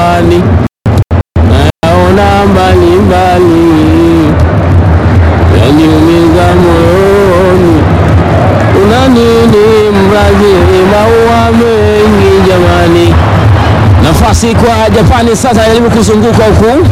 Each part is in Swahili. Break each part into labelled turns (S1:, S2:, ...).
S1: Ani nayaona mbalimbali yaniumiza moyoni, una nini Mbrazili, maua mengi jamani. Nafasi kwa Japani sasa, jaribu kuzunguka huku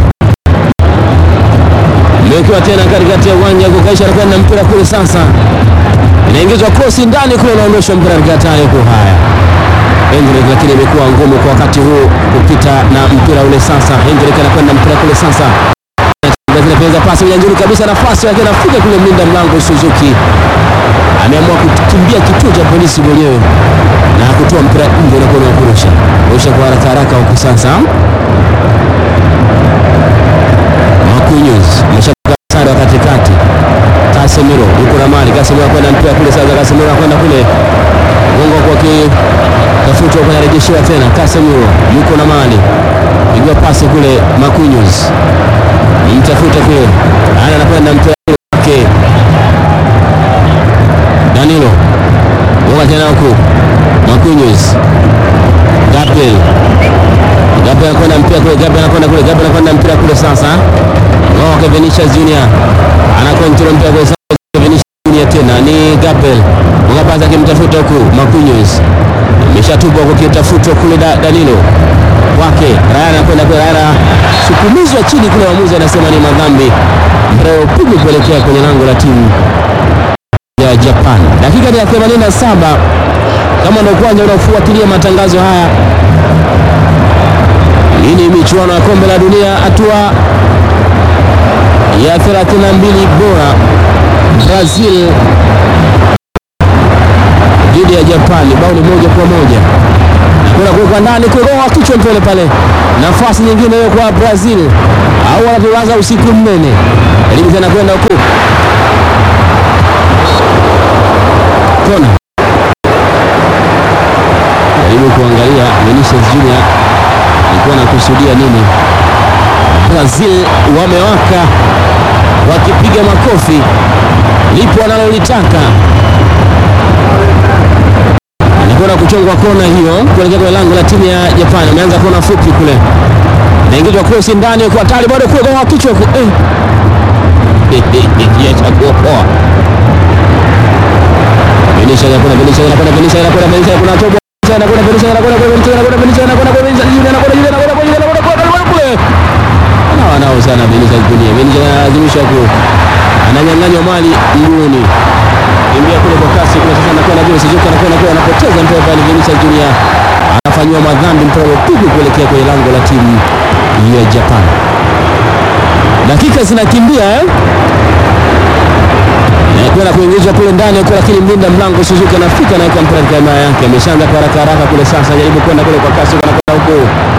S1: mekiwa tena katikati ya uwanja kukaisha, anakwenda mpira kule sasa, inaingizwa kosi ndani kule, unaondoshwa mpira katika hatari huku. Haya Hendrik, lakini imekuwa ngumu kwa wakati huu kupita na mpira ule. Sasa Hendrik anakwenda mpira kule sasa, zinapeza pasi moja nzuri kabisa, nafasi yake anafika kule, mlinda mlango Suzuki ameamua kukimbia kituo cha polisi mwenyewe na kutoa mpira nje na kuona kurusha kurusha kwa haraka haraka huku sasa. Marquinhos ameshaka sare wa katikati, Casemiro yuko na mali, Casemiro anakwenda mpira kule sasa, Casemiro anakwenda kule Mungu kwa kitafutwa kwa rejeshewa tena, Casemiro yuko na mali, pigwa pasi kule, Marquinhos mtafuta kule, ana anakwenda mpira wake Danilo Woga tena huku Marquinhos Gabriel Gabriel anakwenda mpira kule, Gabriel anakwenda kule, Gabriel anakwenda mpira kule sasa. Ngoke Vinicius Junior anakontrol mpira kule sasa, Vinicius Junior tena ni Gabriel Mgabaza akimtafuta huku Marquinhos ameshatupwa kwa kitafutwa kule da, Danilo wake Ryan anakwenda kule, Ryan sukumizwa chini kule, waamuzi anasema ni madhambi, mpira upigwa kuelekea kwenye lango la timu ya Japan. Dakika ya 87 kama ndio kwanza unafuatilia matangazo haya, hii ni michuano ya kombe la dunia hatua ya 32 bora, Brazil dhidi ya Japani, bao ni moja kwa moja. Kuna kuwekwa ndani kuroa kichwa mpele pale, nafasi nyingine hiyo kwa Brazil, au wanatulaza usiku mnene, elimu tena kwenda huku kona jaribu kuangalia Vinicius Junior alikuwa anakusudia nini. Brazil wamewaka wakipiga makofi, lipo wanalolitaka. Anakwenda kuchongwa kona hiyo kuelekea kwenye lango la timu ya Japani. Ameanza kona fupi kule, naingizwa krosi ndani kwa hatari, bado kule kwa kichwa eh. Yachakuokoa Benisha anakwenda Benisha anakwenda Benisha anakwenda Benisha kuna tobo anakwenda Benisha anakwenda Benisha anakwenda Benisha anakwenda Benisha Junior anakwenda Junior anakwenda Junior anakwenda kwa kule ana wanao sana Benisha Junior Benisha analazimisha ku ananyang'anywa mali mguuni kimbia kule kwa kasi kule sasa anakwenda kule Suzuki anakwenda kule anapoteza mpira pale Benisha Junior anafanywa madhambi mpira upigwa kuelekea kwenye lango la timu ya Japan dakika zinakimbia eh kwenda kuingizwa kule ndani huko, lakini mlinda mlango Suzuki anafika naweka mpira katika himaya yake, ameshaanza kwa haraka haraka kule. Sasa jaribu kwenda kule kwa kasi, anakwenda huko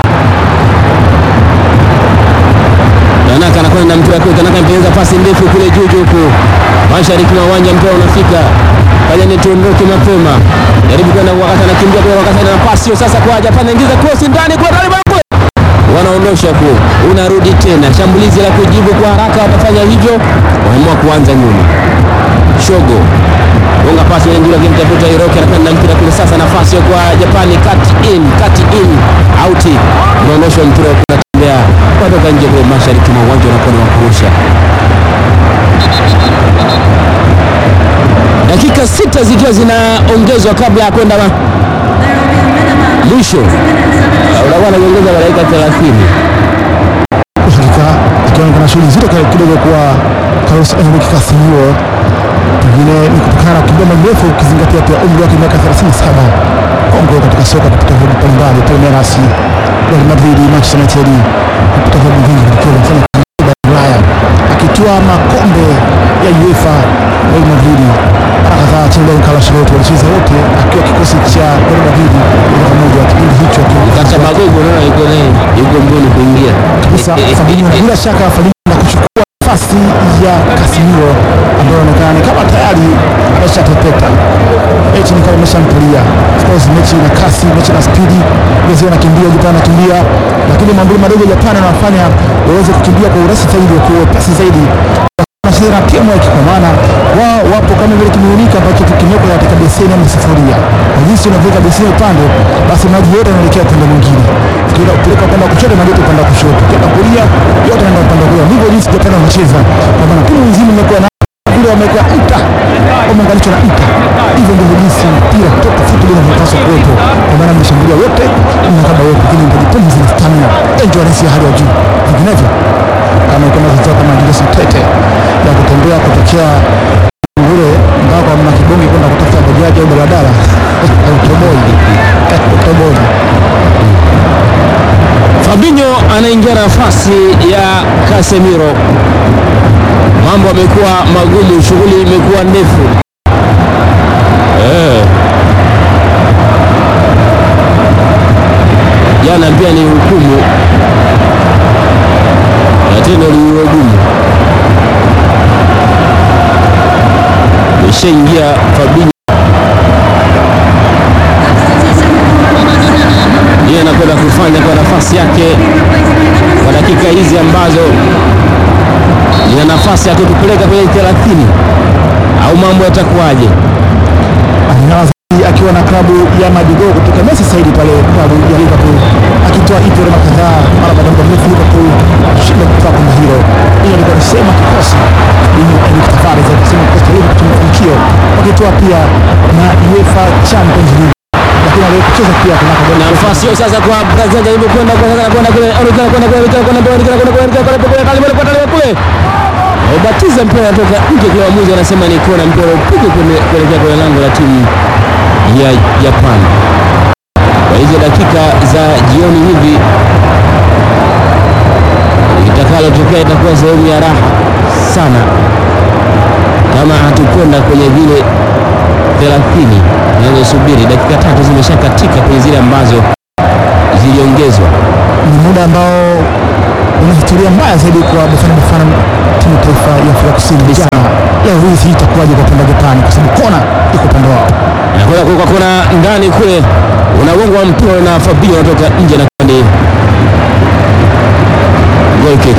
S1: Tanaka anakwenda mpira kule, Tanaka mpeleza pasi ndefu kule juu juu huko mashariki mwa uwanja, mpira unafika kaja ni tuondoke mapema, jaribu kwenda wakati anakimbia kule, wakati ana pasi hiyo sasa kwa Japan, anaingiza cross ndani kwa ndani kule wanaondosha ku unarudi tena shambulizi la kujibu kwa haraka, watafanya hivyo, waamua kuanza nyuma Shogo gonga pasi ile nzuri, akimtafuta Hiroki, anakwenda mpira kule sasa, nafasi kwa Japani, cut in cut in out, unaondoshwa mpira unatembea kutoka nje kule mashariki mwa uwanja, unakuwa ni kurusha. Dakika sita zikiwa zinaongezwa kabla ya kwenda mwisho, unakuwa naongeza dakika 30
S2: hakika ikiwa kuna shughuli nzito kidogo kwa Carlos Enrique Casemiro pengine ni kutokana na kukimbia mrefu ukizingatia pia umri wake miaka 37 kongwe katika soka kupita vilabu mbalimbali Palmeiras, Real Madrid, Manchester United kupita vilabu vingi vikiwa vinafanya kazi Ulaya akitoa makombe ya UEFA Real Madrid mara kadhaa. Timu ya Carlo Ancelotti walicheza wote akiwa kikosi cha Real Madrid moja kwa moja kipindi hicho
S1: kata magogo, unaona yuko naye yuko mboni kuingia
S2: kabisa Fabinho, na bila shaka Fabinho na kuchukua nafasi ya Casemiro ambayo inaonekana ni kama tayari ameshatepeta. Mechi ni kama imeshamtulia. Of course mechi ina kasi, mechi ina spidi, Brazil anakimbia, Japan anakimbia, lakini mambo madogo Japan anafanya waweze kukimbia kwa urahisi zaidi, kwa upesi zaidi wanacheza na teamwork kwa maana wao wapo kama vile kimiminika ambacho kimewekwa katika beseni ama sufuria. Kwa jinsi unavyoweka beseni upande, basi maji yote yanaelekea upande mwingine. Ukienda kupeleka upande wa kushoto, maji yote upande wa kushoto. Ukienda kulia, yote yanaenda upande wa kulia. Ndivyo jinsi Japan wanacheza, kwa maana timu nzima imekuwa na vile wameweka nta, wameunganishwa na nta. Hivyo ndivyo jinsi mpira kutoka football unavyopaswa kuwepo, kwa maana mnashambulia wote, mnakaba wote, lakini mtaji pumzi na stamina, endurance ya hali ya juu. Vinginevyo kama kama zitoka kama Julius Tete ya kutembea kutokea ngure mpaka mna kibonge kwenda kutafuta bajaji au daladala utoboi utoboi.
S1: Fabinho anaingia nafasi ya Casemiro. Mambo yamekuwa magumu, shughuli imekuwa ndefu eh. Jana pia ni hukumu na tendo lililo gumu. Ishaingia Fabinho ndiye anakwenda kufanya kwa nafasi yake kwa dakika hizi ambazo ina nafasi ya kutupeleka kwenye 30 au mambo yatakuwaje?
S2: Anaanza akiwa na klabu ya Madigo kutoka Merseyside pale klabu ya Liverpool akitoa Ipe mara kadhaa mara baada ya muda mrefu Liverpool kushinda kutoka kombe hilo. Hiyo ilikuwa ni sema kikosi ni Eric Tavares akisema kikosi cha Liverpool kimefanikiwa wakitoa pia na UEFA Champions League lakini aliyekucheza pia kuna
S1: Na nafasi hiyo sasa kwa Brazil jaribu kwenda kwa sasa kwenda kule anaonekana kwenda kule anaonekana kwenda kule anaonekana kwenda kule anaonekana kwenda kule kale kwa tale kule. Ubatiza mpira unatoka nje kwa mwamuzi anasema ni kona mpira upige kwenye kuelekea kwenye lango la timu ya Japan. Kwa hizo dakika za jioni hivi itakalotokea itakuwa sehemu ya raha sana kama hatukwenda kwenye vile 30 zinazosubiri. Dakika tatu zimeshakatika kwenye zile ambazo ziliongezwa.
S2: ni muda ambao una historia mbaya zaidi kwa Bafana Bafana, timu ya taifa ya Afrika Kusini. Jana ya urithi itakuwaje kwa upande wa Japani, kwa sababu kona iko upande wao.
S1: Anakwenda kuweka kona ndani kule, unagongwa mpira na Fabio anatoka nje na kande goal kick.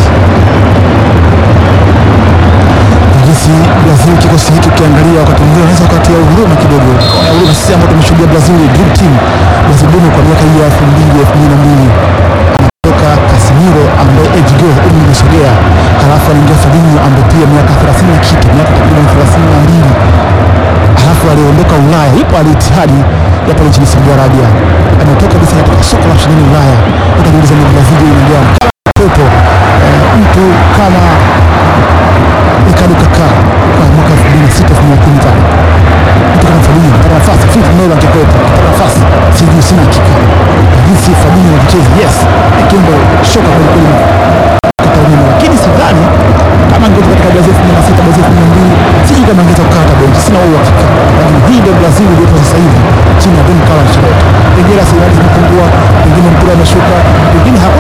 S2: jinsi Brazil kikosi hiki ukiangalia wakati mwingine unaweza ukatia huruma kidogo, ya huruma sisi ambao tumeshuhudia Brazil dream team Brazil dumu kwa miaka hii ya elfu mbili elfu mbili na mbili anatoka Casemiro ambaye age goal umri umesogea, halafu anaingia Fabinho ambaye pia miaka 30 na kitu, miaka takriban 32 halafu aliondoka Ulaya, ipo Al Ittihad ya pale nchini Saudi Arabia, ametoka kabisa katika soko la ushindani Ulaya. Utajiuliza ni Brazil inaingia kama pepo eh, mtu kama Ricardo Kaka kwa mwaka 2006 2015 mtu kama Fabinho anapata nafasi Philip Melo angekuwepo anapata nafasi sijui sina hakika jinsi Fabinho anacheza yes ni kimbo shoka kwa kweli kata umeme lakini sidhani kama angekuwa katika Brazil 2006 Brazil 2002 sijui kama angeweza kukaa hata benchi sina huo hakika lakini hii ndio Brazil iliyopo sasa hivi chini ya Don Carlo Ancelotti pengine rasilimali zimepungua pengine mpira umeshuka pengine hakuna